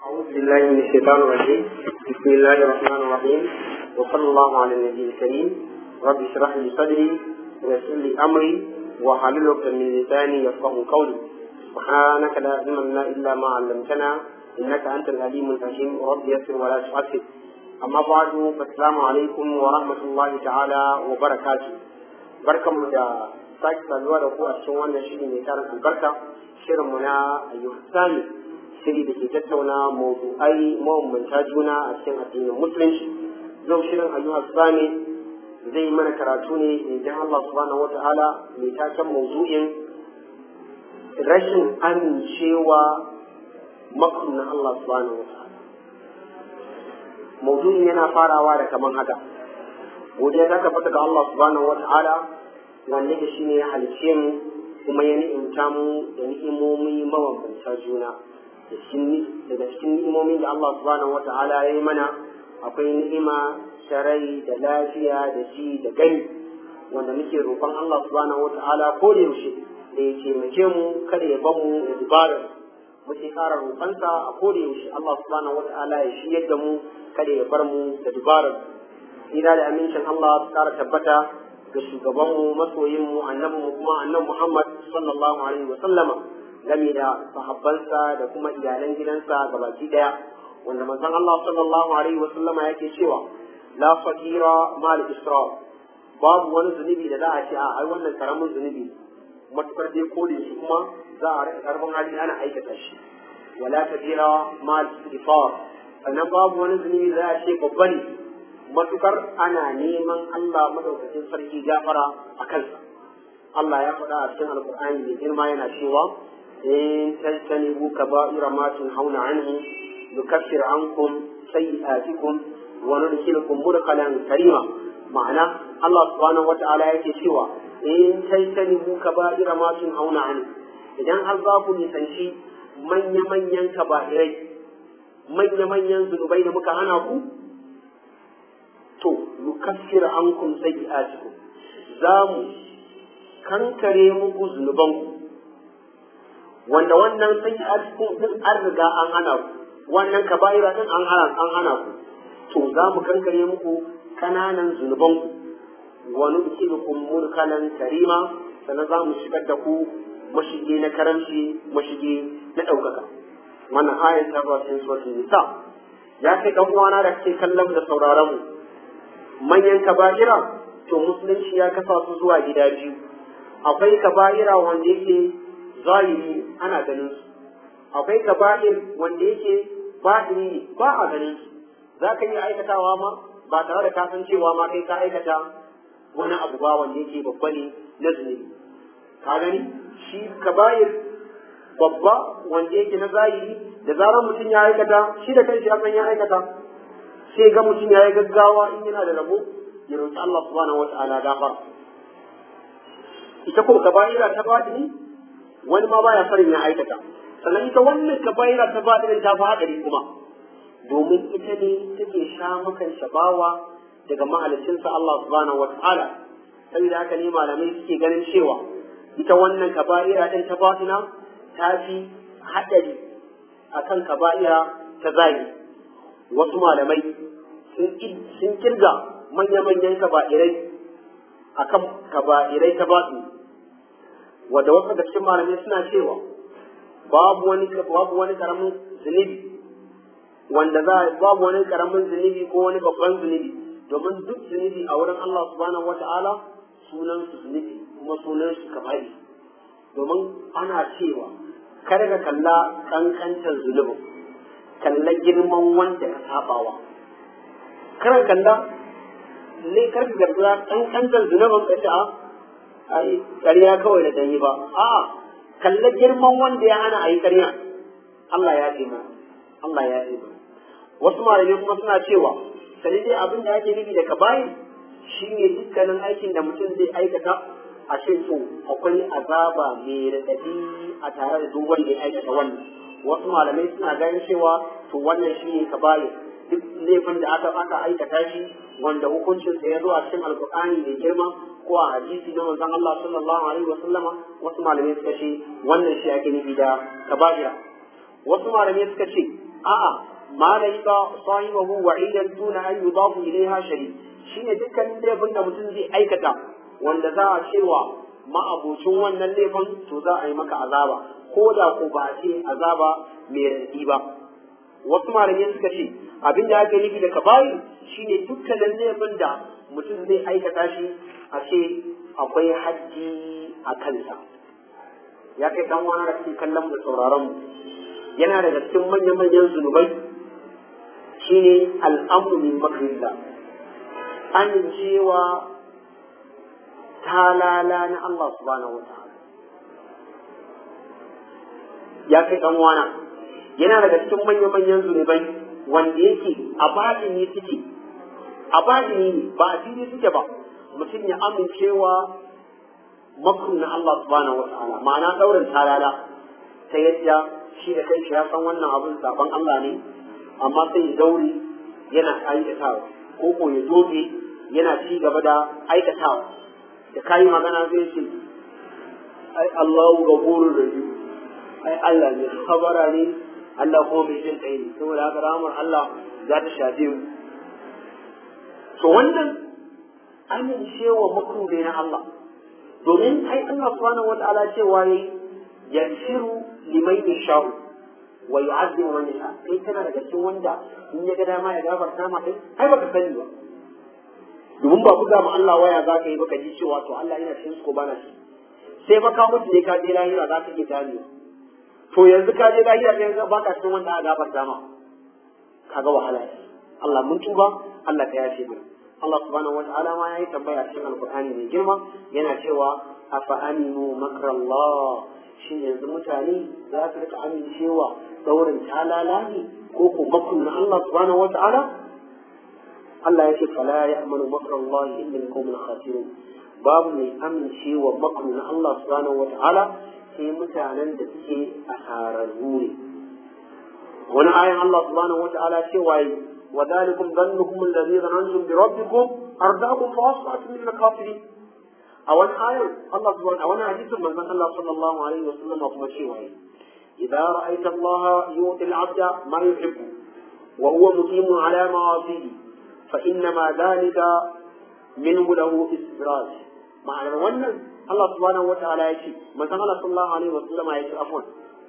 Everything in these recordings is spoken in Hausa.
أعوذ بالله من الشيطان الرجيم بسم الله الرحمن الرحيم وصلى الله على النبي الكريم رب اشرح لي صدري ويسر لي أمري واحلل عقدة من لساني يفقه قولي سبحانك لا علم لنا إلا ما علمتنا إنك أنت العليم الحكيم رب يسر ولا تعسر أما بعد فالسلام عليكم ورحمة الله تعالى وبركاته بركة مدى sake saduwa da ku a cikin wannan shiri mai tarin albarka shirinmu na ayyukan sami shiri da ke tattauna mawdu'ai mabambanta juna a cikin addinin musulunci yau shirin ayyukan sami zai yi mana karatu ne idan Allah subhanahu wata'ala mai taken mawdu'in rashin amincewa makon na Allah subhanahu wata'ala mawdu'in yana farawa da kaman haka godiya ta tabbata ga Allah subhanahu wata'ala wanda da shi ne ya halice mu kuma ya ni'imta mu da ni'imomi mabambanta juna daga cikin ni'imomin da Allah subhanahu wata'ala ya yi mana akwai ni'ima ta rai da lafiya da ji da gani wanda muke roƙon Allah subhanahu wata'ala ko da yaushe da ya taimake mu kada ya bar mu da dubarar muke ƙara roƙonsa a ko da yaushe Allah subhanahu wata'ala ya shiyar da mu kada ya bar mu da dubarar ina da amincin Allah su ƙara tabbata ga shugabanmu masoyinmu annabinmu kuma annabi Muhammad sallallahu alaihi wa sallama game da sahabbansa da kuma iyalan gidansa gabaki daya wanda manzon Allah sallallahu alaihi wa sallama yake cewa la fakira mal isra babu wani zunubi da za a ce a ai wannan karamin zunubi matukar dai kode shi kuma za a rika karban hali ana aikata shi wala kabira mal istighfar sannan babu wani zunubi da za a ce babba ne matukar ana neman Allah madaukakin sarki gafara a kansa Allah ya faɗa a cikin alkur'ani mai girma yana cewa in tajtanibu kaba'ira ma tunhauna anhu nukaffir ankum sayyi'atikum wa nudkhilukum mudkhalan karima ma'ana Allah subhanahu wata'ala yake cewa in tajtanibu kaba'ira ma tunhauna anhu idan har za ku nisanci manya-manyan kaba'irai manya-manyan zunubai da muka hana ku to nukaffir ankum sayyi'atikum za mu kankare muku zunubanku wanda wannan sayyi'atikum din an riga an hana ku wannan kaba'ira din an hana an hana ku to za mu kankare muku kananan zunubanku wa nudkhilukum mulkalan karima sannan za mu shigar da ku mashige na karamci mashige na ɗaukaka wannan ayan ta ba cikin suratul nisa ya kai dan uwana da kake kallon da sauraron mu manyan kaba'ira to musulunci ya kasa su zuwa gida biyu akwai kaba'ira wanda yake zahiri ana ganin su akwai kaba'ir wanda yake batini ne ba a ganin su za ka iya aikatawa ma ba tare da kasan cewa ma kai ka aikata wani abu ba wanda yake babba ne na zunubi ka gani shi kaba'ir babba wanda yake na zahiri da zarar mutum ya aikata shi da kanshi ya san ya aikata sai ga mutum ya yi gaggawa in yana da rabo ya roƙi Allah subhanahu wata'ala gafara ita ko kaba'ira ta batini wani ma baya farin ya aikata sannan ita wannan kaba'ira ta batini ta fi haɗari kuma domin ita ne take sha makan shabawa daga mahalicinsa Allah subhanahu wata'ala saboda haka ne malamai suke ganin cewa ita wannan kaba'ira ɗin ta batina ta fi haɗari akan kaba'ira ta zahiri wasu malamai sun kirga manya-manyan kaba'irai a kan kaba'irai ta basu wadda wasu da cikin malamai suna cewa babu wani babu wani karamin zunubi wanda za babu wani karamin zunubi ko wani babban zunubi domin duk zunubi a wurin Allah subhanahu wata'ala sunan su zunubi kuma sunan su kabari domin ana cewa kada ka kalla kankantar zunubin kalla girman wanda ka sabawa kar kalla ne kar ka gargara dan kankan zunubin ka ta ai ƙarya kawai da danyi ba a'a kalla girman wanda ya hana ayi ƙarya Allah ya ce Allah ya ce wasu malamai kuma suna cewa sai dai abin da yake nufi da kabayi shine dukkanin aikin da mutum zai aikata a ce to akwai azaba mai radadi a tare da duk wanda ya aikata wannan wasu malamai suna ganin cewa to wannan shi ne kabari duk laifin da aka aka aikata shi wanda hukuncin sa ya zo a cikin alkur'ani mai girma ko a hadisi na manzon Allah sallallahu alaihi wa sallama wasu malamai suka ce wannan shi ake nufi da kaba'ira wasu malamai suka ce a'a ma laika sahibahu wa'idan duna an yudafu ilaiha shari shine dukkanin laifin da mutum zai aikata wanda za a cewa ma'abocin wannan laifin to za a yi maka azaba ko da ko ba a ce azaba mai raɗi ba wasu malamai suka ce abin da ake nufi da kabari shine dukkanin laifin da mutum zai aikata shi a ce akwai hajji a kansa ya kai dan wani da kake kallon mu sauraron mu yana daga cikin manyan manyan zunubai shine al'amru min makrillah amincewa talala na Allah subhanahu wa ta'ala ya kai dan wana yana daga cikin manyan manyan zunubai wanda yake a badini suke a badini ne ba a fili suke ba mutum ya amincewa makru na Allah subhanahu wa ta'ala ma'ana daurin talala ta yadda shi da kai ya san wannan abin saban Allah ne amma sai ya daure yana aikatawa ko ko ya doge yana ci gaba da aikatawa da kayi magana zai ce ai Allahu gafurur rahim ai Allah ne khabara ne Allah ko mai jin kai ne saboda haka rahmar Allah za ta shafe mu to wannan amincewa makru ne na Allah domin ai Allah subhanahu wataala cewa yayi yaghfiru liman yasha'u wa yu'adhibu man yasha kai kana daga cikin wanda in ya ga dama ya gafarta ma kai ai baka sani ba domin ba buga ma Allah waya za ka yi baka ji cewa to Allah yana cikin ko bana shi sai fa ka mutu ne ka je lahira za ka iya gane to yanzu ka je lahira sai yanzu baka cikin wanda aka gafarta ma kaga wahala ne Allah mun tuba Allah ka yafe mana Allah subhanahu wa ta'ala ma yayi tambaya cikin alqur'ani mai girma yana cewa afa aminu makrallah shin yanzu mutane za su rika amincewa daurin talala ne ko ko makon na Allah subhanahu wa ta'ala Allah ya ce fala ya'manu makrallahi illa al-qawmul khasirun babu mai amincewa makon na Allah subhanahu wa ta'ala sai mutanen da suke asararru ne wani ayan Allah subhanahu wa ta'ala cewa وذلكم ظنكم الذي ظننتم بربكم أرداكم فأصبحتم من الكافرين أو آية الله سبحانه أو حديث من الله صلى الله عليه وسلم أو شيء إذا رأيت الله يؤتي العبد ما يحب وهو مقيم على معاصيه فإنما ذلك منه له استدراج معنى wannan Allah subhanahu wa ta'ala ya ce manzon Allah sallallahu alaihi wa sallam ya ce afwan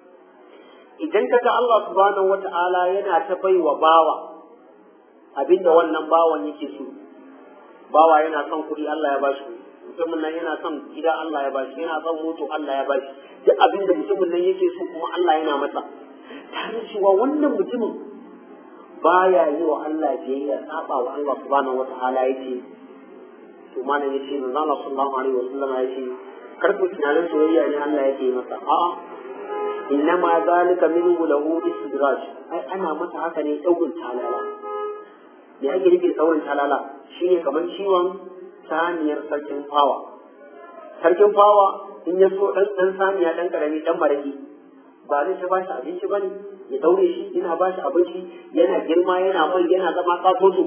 idan kaga Allah subhanahu wa ta'ala yana ta baiwa bawa abinda wannan bawan yake so bawa yana son kuɗi Allah ya bashi mutumin nan yana son gida Allah ya bashi yana son moto Allah ya bashi duk abinda mutumin nan yake so kuma Allah yana masa tare cewa wannan mutumin baya yi wa Allah biyayya saba wa Allah subhanahu wataala yake to malam yace manzo Allah sallallahu alaihi wasallam yace kar ku tunanin soyayya ne Allah yake masa a'a innama zalika minhu lahu istidraj ai ana masa haka ne daurin talala me ake nufi daurin talala shine kamar ciwon saniyar sarkin fawa sarkin fawa in ya so dan dan saniya dan karami dan maraki ba zai ta bashi abinci bane ya daure shi yana bashi abinci yana girma yana mai yana zama katoto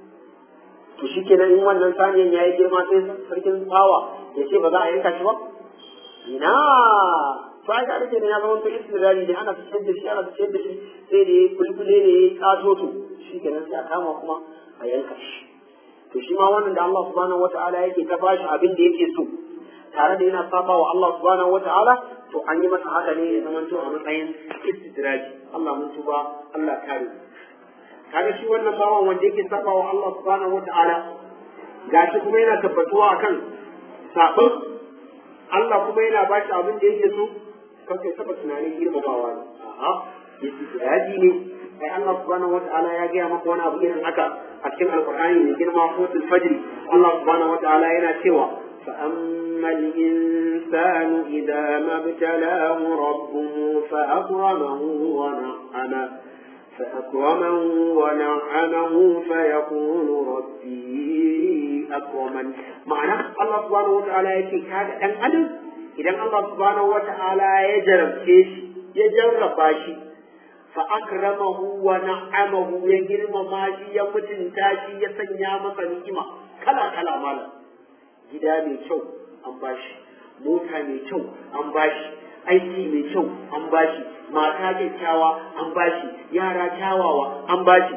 to shikenan in wannan saniyan yayi girma sai sarkin fawa ya ce ba za a yanka shi ba ina to ai ga da ya zama to istirari ne ana fitar da shi ana fitar da shi sai da kulkule ne ya katoto shikenan sai a kama kuma a yanka shi to shi ma wannan da Allah subhanahu wata'ala yake ta bashi abin da yake so tare da yana saba wa Allah subhanahu wata'ala to an yi masa haka ne ya zama to a matsayin istidraji Allah mun tuba Allah kare kaga shi wannan bawan wanda yake saba wa Allah subhanahu wata'ala gashi kuma yana tabbatuwa akan sabon Allah kuma yana bashi abin da yake so kan kai taba tunanin girmamawa ne a'a istidraji ne ai Allah subhanahu wata'ala ya gaya maka wani abu irin haka a cikin alqur'ani mai girma suratul fajr Allah subhanahu wata'ala yana cewa fa ammal insanu idza mabtalahu rabbuhu fa akramahu wa na'ama فأكرمه ونعمه فيقول ربي أكرمن معنى الله سبحانه وتعالى يكي هذا أن أدم إذا الله سبحانه وتعالى يجرب كيش يجرب باشي فأكرمه ونعمه يجرم ماشي يمتن تاشي يسنيا مسا نعمة كلا كلا مالا gida mai kyau an bashi mota mai kyau an bashi aiki mai kyau an bashi mata kyakkyawa an bashi yara kyawawa an bashi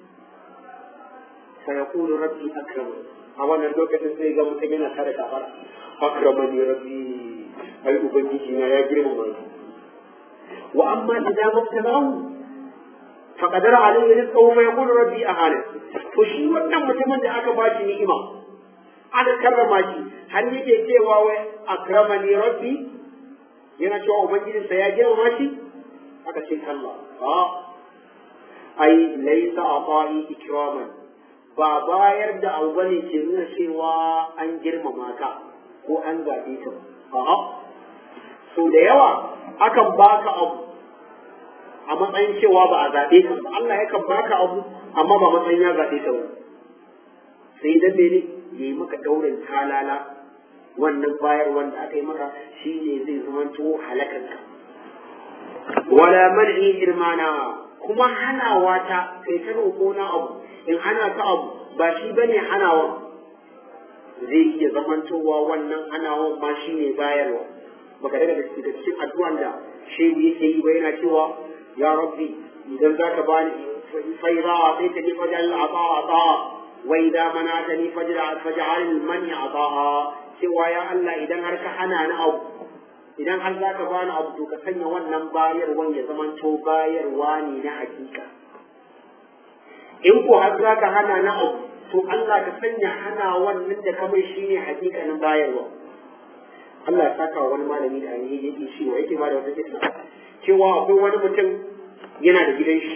fa yaqulu rabbi akramani a wannan lokacin sai ga mutum yana tare da fara akramani rabbi ai ubangiji na ya girmama ni wa amma idan mabtalahu fa qadara alayhi rizqahu fa yaqulu rabbi ahana to shi wannan mutumin da aka ba shi ni'ima aka karrama shi har yake cewa wai akramani rabbi yana cewa ubangijinsa ya girmama shi aka ce kalla a ai laysa ata'i ikraman ba bayar da abu bane ke nuna cewa an girmama ka ko an zaɓe ka a'a so da yawa akan baka abu a matsayin cewa ba a zaɓe ka ba Allah yakan baka abu amma ba matsayin ya zaɓe ka ba sai dan mene ya yi maka daurin talala wannan bayar wanda aka yi maka shi ne zai zamanto halakanka wala man'i irmana kuma hanawa ta kai ta roƙo na abu in hana ka abu ba shi bane hanawa zai iya zamantowa wannan hanawan ma shi ne bayarwa baka daga da cikin addu'an da shehu yake yi ba yana cewa ya rabbi idan zaka bani faida sai ka ji fajal ata ata wa idza manatani fajal fajal mani ata cewa ya Allah idan har ka hana ni abu idan har zaka bani abu to ka sanya wannan bayarwan ya zamanto bayarwa ne na hakika in ko har zaka hana ni abu to Allah ka sanya hana wannan da kamar shine hakikanin bayarwa Allah ya saka wani malami da ainihi yake cewa yake ba da wata kitna cewa akwai wani mutum yana da gidan shi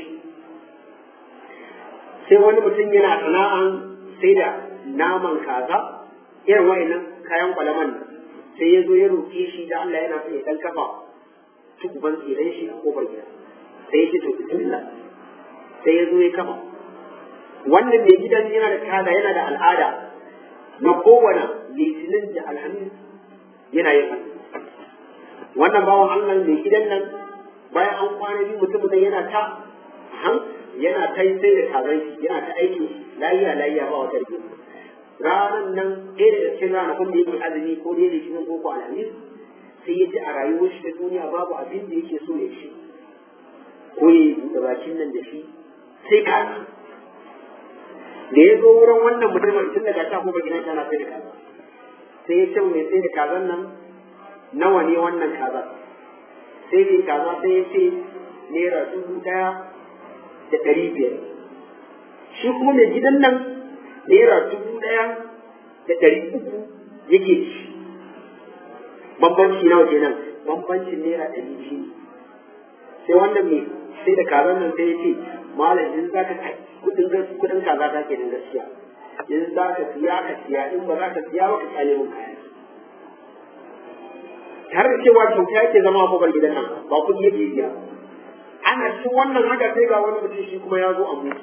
sai wani mutum yana sana'an sai da naman kaza irin wa'annan kayan kwalaman nan sai ya zo ya roƙe shi da Allah yana so ya dan kafa tukuban tsiran shi a kofar gida sai ya ce to bismillah sai ya zo ya kafa wannan mai gidan yana da kaza yana da al'ada na kowane litinin da alhamis yana yin azumi wannan bawan Allah mai gidan nan bayan an kwana biyu mutumin nan yana ta han yana ta sai da kazan shi yana ta aiki layiya layiya ba wata rigima ranar nan ɗaya daga cikin ranakun da yake azumi ko da yake cikin koko alhamis sai ya ji a rayuwar shi ta duniya babu abin da yake so ya ci ko ya yi buɗe bakin nan da shi sai kaza da ya zo wurin wannan mutumin tun daga ta kuma gidan tana sai da kaza sai ya ce mai sai da kazan nan nawa ne wannan kaza sai mai kaza sai ya ce naira dubu ɗaya da ɗari biyar shi kuma mai gidan nan naira dubu ɗaya da ɗari uku yake ci bambanci nawa kenan bambancin naira ɗari biyu sai wannan mai sai da kazan nan sai ya ce malam in za ka kudin kudin kaza ta kenan gaskiya in za ka siya ka siya in ba za ka siya ba ka kyale mun kaya tare da cewa kyauta yake zama a kofar gidan nan ba kuɗi yake biya ana cikin wannan haka sai ga wani mutum shi kuma ya zo a mutu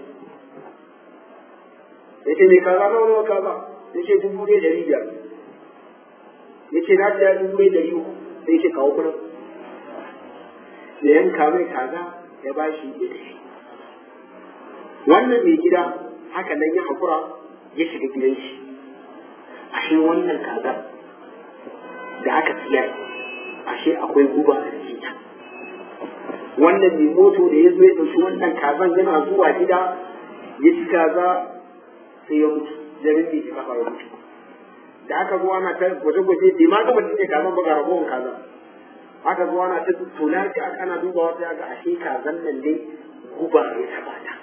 ya ce mai kaza nawa nawa kaza ya ce dubu ɗaya ɗari biyar ya ce na siya dubu ɗaya ɗari uku sai ce kawo kuɗin ya yanka mai kaza ya ba shi ya tafi wannan mai gida haka nan ya haƙura ya shiga gidan shi ashe wannan kaza da aka siya ashe akwai guba a cikin wannan mai moto da ya zo ya ɗauki wannan kazan yana zuwa gida ya ci kaza sai ya mutu ya rinke shi kafa ya mutu da aka zo ana ta gwaje-gwaje bai ma gama cinye kazan ba ga ragowar kaza aka zo ana ta tona shi ana dubawa sai ga ashe kazan nan dai guba ya taba ta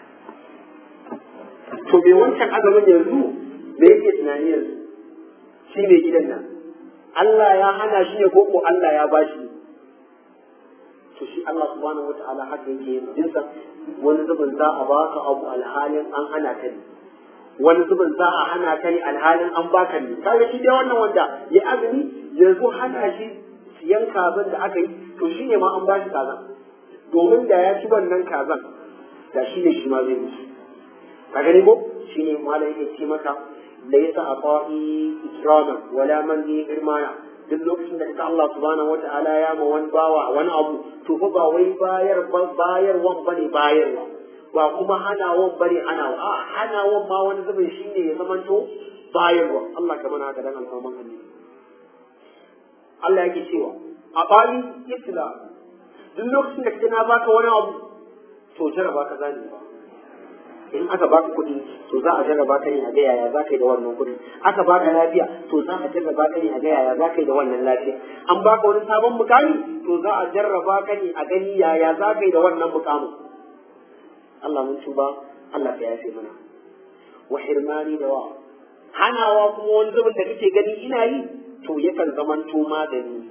to bai wancan azumin yanzu me yake tunani yanzu shi ne gidan nan Allah ya hana shi ne ko ko Allah ya bashi to shi Allah subhanahu wata'ala haka yake yin jinsa wani zubin za a baka abu alhalin an hana ka ne wani zubin za a hana ka ne alhalin an baka ne kaga shi dai wannan wanda ya azumi yanzu hana shi siyan kazan da aka yi to shi ne ma an bashi kazan domin da ya ci wannan kazan da shi ne shi ma zai mutu ka gani ko shine malai yake ce maka laysa aqa'i ikraman wala man bi irmana duk lokacin da ka Allah subhanahu wata'ala ya ma wani bawa wani abu to fa ba wai bayar bayarwan bane bayarwa ba kuma hanawan bane hanawa a hanawan ma wani zubin shine ya zamanto bayarwa Allah ka mana haka dan alfaman annabi Allah yake cewa aqa'i islam duk lokacin da kana baka wani abu to jaraba ka zani ba in aka baka kuɗi to za a jarraba ka ne a ga yaya za ka yi da wannan kuɗi aka baka lafiya to za a jarraba ka ne a ga yaya za ka yi da wannan lafiya an baka wani sabon mukami to za a jarraba ka ne a gani yaya za ka yi da wannan mukamin Allah mun tuba Allah ka yafe mana wa hirmani da wa hanawa kuma wani zubin da kake gani ina yi to yakan zamanto magani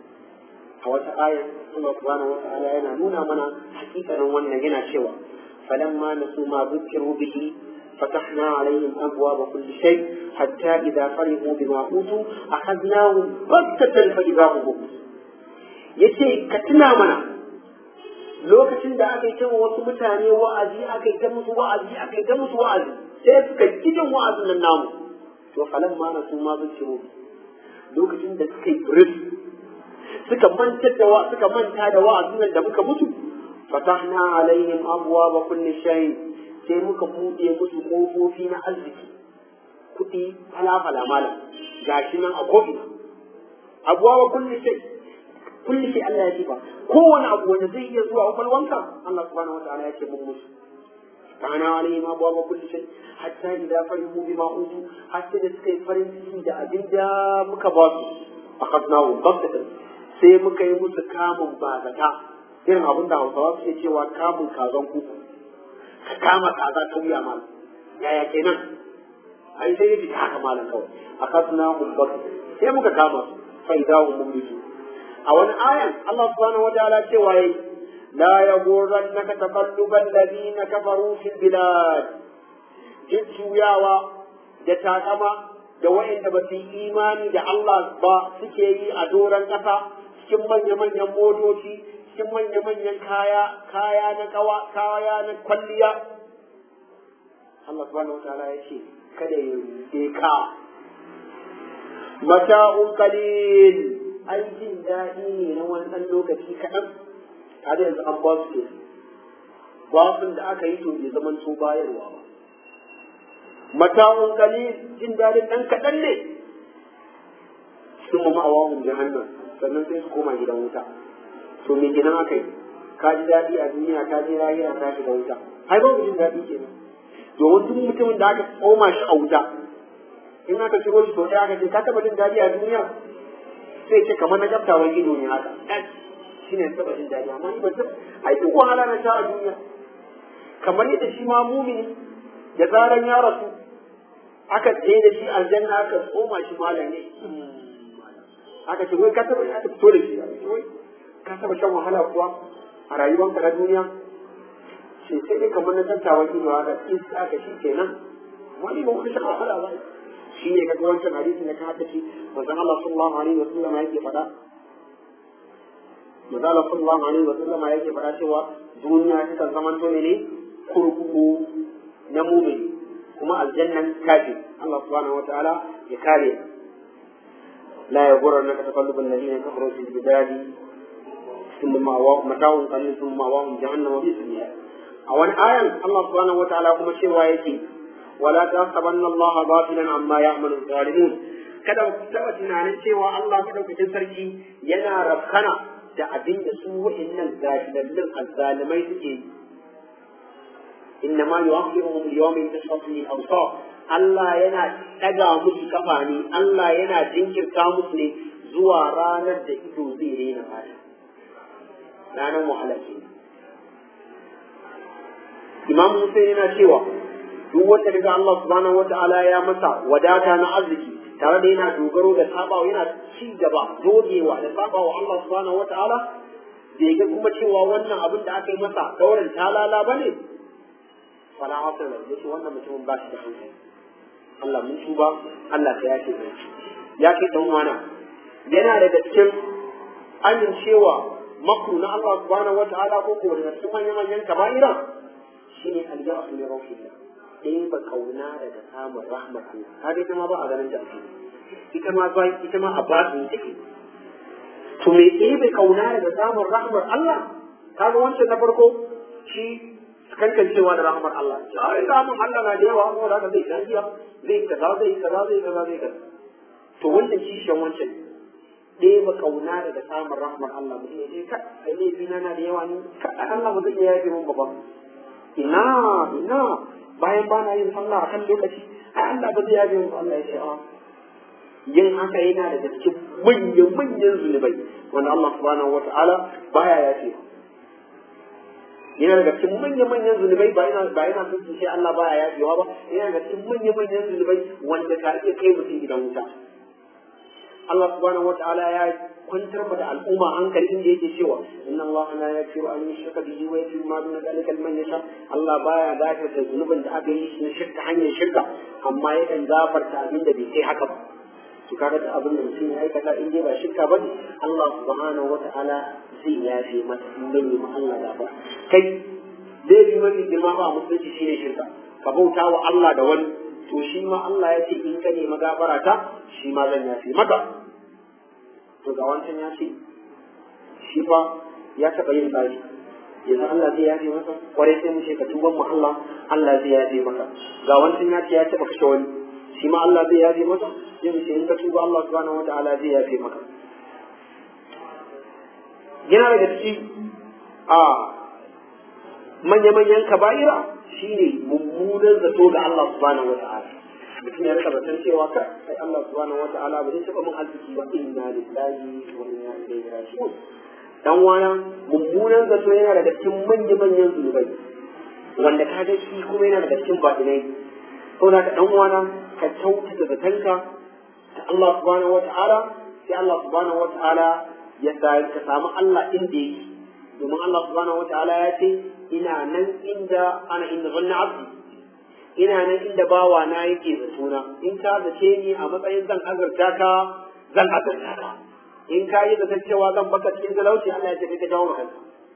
a wata ayar Allah subhanahu wa ta'ala yana nuna mana hakikanin wannan yana cewa فلما نسوا ما ذكروا به فتحنا عليهم أبواب كل شيء حتى إذا فرحوا بما أوتوا أخذناهم بغتة فإذا هم مبلسون yace ka tuna mana lokacin da aka yi ta wasu mutane wa'azi aka yi ta musu wa'azi aka yi ta musu wa'azi sai suka kijin wa'azin nan namu to falan ma na su ma zuciyo lokacin da suka yi buris suka manta da suka manta da wa'azin nan da muka mutu فتحنا عليهم أبواب كل شيء sai muka buɗe musu ƙofofi na arziki kuɗi fala-fala malam gashi nan a ko'ina abuwa wa kulli sai kulli sai Allah ya ce ba kowane abu wanda zai iya zuwa kwakwalwanka Allah subhanahu wa ta'ala ya ce mun musu kana alaihim abuwa wa kulli sai hatta idza farihu bima utu hatta da suka yi farin ciki da abin da muka ba su akhadnahu baghtatan sai muka yi musu kamun bazata irin abin da hausawa suke cewa kamun kazan kuku ka kama kaza ta wuya malam yaya kenan ai sai yaji haka malam kawai akasna ubbak sai muka kama su fa idza hum mublisu a wani ayan Allah subhanahu wa ta'ala cewa yayi la yaghurrannaka taqallubal ladina kafaru fil bilad jujjuyawa da takama da wa'anda ba su yi imani da Allah ba suke yi a doron ƙasa cikin manya-manyan motoci cikin manya-manyan kaya kaya na kawa kaya na kwalliya Allah subhanahu wa ta'ala ya ce kada ya rufe ka mata'un qalil ai jin daɗi ne na wani ɗan lokaci kaɗan tare yanzu an ba su ke basun da aka yi to bai zaman to bayarwa ba mata'un qalil jin daɗin ɗan kaɗan ne sun ma'awahun jahannam sannan sai su koma gidan wuta to me kenan aka yi ka ji daɗi a duniya ka je lahira ka shiga wuta ai babu jin daɗi kenan domin duk mutumin da aka tsoma shi a wuta in aka shigo shi to ɗaya aka ce ka taɓa jin daɗi a duniya sai ce kamar na gaftawan ido ne haka shi ne taɓa jin daɗi amma ni ba ta ai duk wahala na sha a duniya kamar yadda shi ma mumini da zaran ya rasu aka je da shi aljanna aka tsoma shi malam ne aka ce wai ka taɓa aka fito da shi wai ka taba shan wahala kuwa a rayuwanka na duniya ce sai dai kamar na tantawan ido haka in ka shi kenan wani ba wani shan wahala ba shi ne kaga wancan hadisin da ka hada shi manzon Allah sallallahu alaihi wa sallam yake faɗa manzon Allah sallallahu alaihi wa sallam yake faɗa cewa duniya ta kan zamanto ne ne kurkuku na mumin kuma aljannan kafi Allah subhanahu wa ta'ala ya kare لا يغرنك تقلب الذين كفروا في البلاد ثم مأواهم متاع قليل ثم مأواهم جهنم وبئس المهاد أو أن آية الله سبحانه وتعالى كما شيء ويأتي ولا تحسبن الله غافلا عما يعمل الظالمون kada ku taɓa tunanin cewa Allah madaukakin sarki yana rafkana da abin da su wa'annan gashidallin azzalimai suke yi inna ma yu'akhiruhum li-yawmin tashkhasu fihi al-absar Allah yana ɗaga musu kafa ne Allah yana jinkirta musu ne zuwa ranar da ido zai rena fata ranar wahala ke Imam Musa yana cewa duk wanda daga Allah subhanahu wa ta'ala ya masa wadata na arziki tare da yana dogaro da sabawa yana ci gaba dogewa da sabawa Allah subhanahu wa ta'ala bai ga kuma cewa wannan abin da aka yi masa daurin talala bane fala hasala yace wannan mutumin ba shi da hankali Allah mun tuba Allah ka yace mai ya kai dan wana yana daga cikin amincewa makru na Allah subhanahu wataala ko ko daga cikin manyan manyan kaba'ira shine aljahu min rahmatillah dai ba kauna daga samun rahmar Allah kaga ita ma ba a ganin ta ita ma ba ita ma a basu take to me dai bai kauna daga samun rahmar Allah kaga wancan na farko shi kankancewa da rahmar Allah ai rahmar Allah na da yawa amma da zai lafiya zai kaza zai kaza zai kaza zai kaza to wanda kishiyan wancan ɗeba kauna daga samun rahmar Allah mutum ya ce ka ai laifi na na da yawa ni ka Allah ba zai iya yafe min ba ina ina bayan ba na yin sallah akan lokaci ai Allah ba zai yafe min Allah ya ce a yin haka yana da cikin manyan manyan zunubai wanda Allah subhanahu wata'ala baya yafe yana daga cikin manyan manyan zunubai ba yana ba yana sun sai Allah baya yafewa ba yana daga cikin manyan manyan zunubai wanda ka iya kai mutum gidan wuta Allah subhanahu wata'ala ya kwantar da al'umma hankali inda yake cewa inna Allah la yaghfiru an yushraka bihi wa yaghfiru ma duna dhalika liman yasha Allah baya gafarta zunubin da aka yi shi na shirka hanyar shirka amma yakan gafarta abin da bai kai haka ba to kaga da abin da mutum ya aikata in dai ba shirka ba Allah subhanahu wata'ala zai yafe masa in bai ma Allah gafara kai zai bi mafi girma ba musulunci shine shirka ka bauta wa Allah da wani to shi ma Allah ya ce in ka nemi gafara ta shi ma zan yafe maka to ga wancan ya ce shi fa ya taɓa yin tsari yanzu Allah zai yafe masa kwarai sai mu ce ka tuban mu Allah Allah zai yafe maka ga wancan ya ce ya taɓa kashe wani shi ma Allah zai yafe masa sai mu ce in ka tuba Allah subhanahu wataala zai yafe maka yana daga ciki a manya-manyan kaba'ira shine mummunan zato ga Allah subhanahu wataala mutum ya rika batun cewa ka sai Allah subhanahu wataala ba zai taɓa mun arziki ba inna lillahi wa inna ilaihi raji'un dan wana mummunan zato yana daga cikin manya-manyan zunubai wanda ka ga shi kuma yana daga cikin batinai saboda ka dan wana ka kyautata zatanka ta Allah subhanahu wataala sai Allah subhanahu wataala ya ka samu Allah inda yake domin Allah subhanahu wataala ya ce ina nan inda ana inda zanna abdi ina nan inda bawa na yake zatuna in ka zace ni a matsayin zan azurta ka zan azurta ka in ka yi zaton cewa zan baka cikin talauci Allah ya ce kai ka jawo maka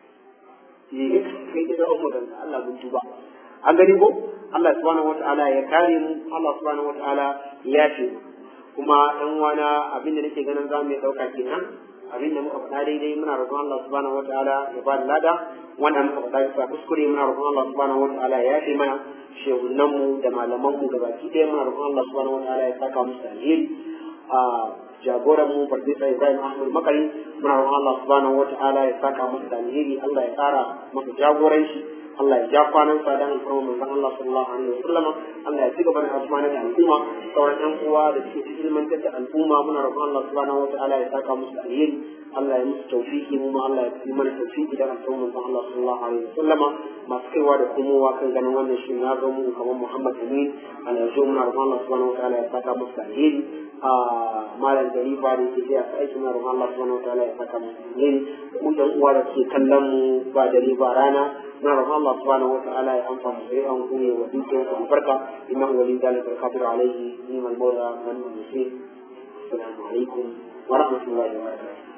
eh kai ka jawo maka Allah mun tuba an gani ko Allah subhanahu wataala ya kare mu Allah subhanahu wataala ya ce kuma dan wana abin da nake ganin za mu dauka kenan abin da muka faɗa daidai muna roƙon Allah subhanahu wataala ya ba da lada wanda muka faɗa bisa kuskure muna roƙon Allah subhanahu wataala ya yafe mana shehunan mu da malaman mu gabaki ɗaya muna roƙon Allah subhanahu wataala ya saka musu alheri a jagoran mu farfesa Ibrahim Ahmad Makari muna roƙon Allah subhanahu wataala ya saka musu alheri Allah ya ƙara masa jagoranci Allah ya ja kwanan sa dan alƙawarin manzon Allah sallallahu alaihi wasallam Allah ya ci gaba da amfana da al'umma sauran ƴan uwa da suke cikin ilmantar da al'umma muna roƙon Allah subhanahu wataala ya saka musu alheri Allah ya musu tawfiki mu ma Allah ya yi mana tawfiki da alƙawarin manzon Allah sallallahu alaihi wasallam masu kaiwa da komowa kan ganin wannan shi na ga mu kamar Muhammad Amin Allah ya zo muna roƙon Allah subhanahu wataala ya saka musu alheri a malam gari ba da yake a aiki muna roƙon Allah subhanahu wataala ya saka musu alheri ku ɗan uwa da suke kallon mu ba dare ba rana muna roƙon Allah subhanahu wataala ya amfana da yawan ku ne wa dukkan ku albarka innahu wali dalika alqadir alayhi ni'mal mawla wa ni'mal nasir assalamu alaikum wa rahmatullahi wa barakatuh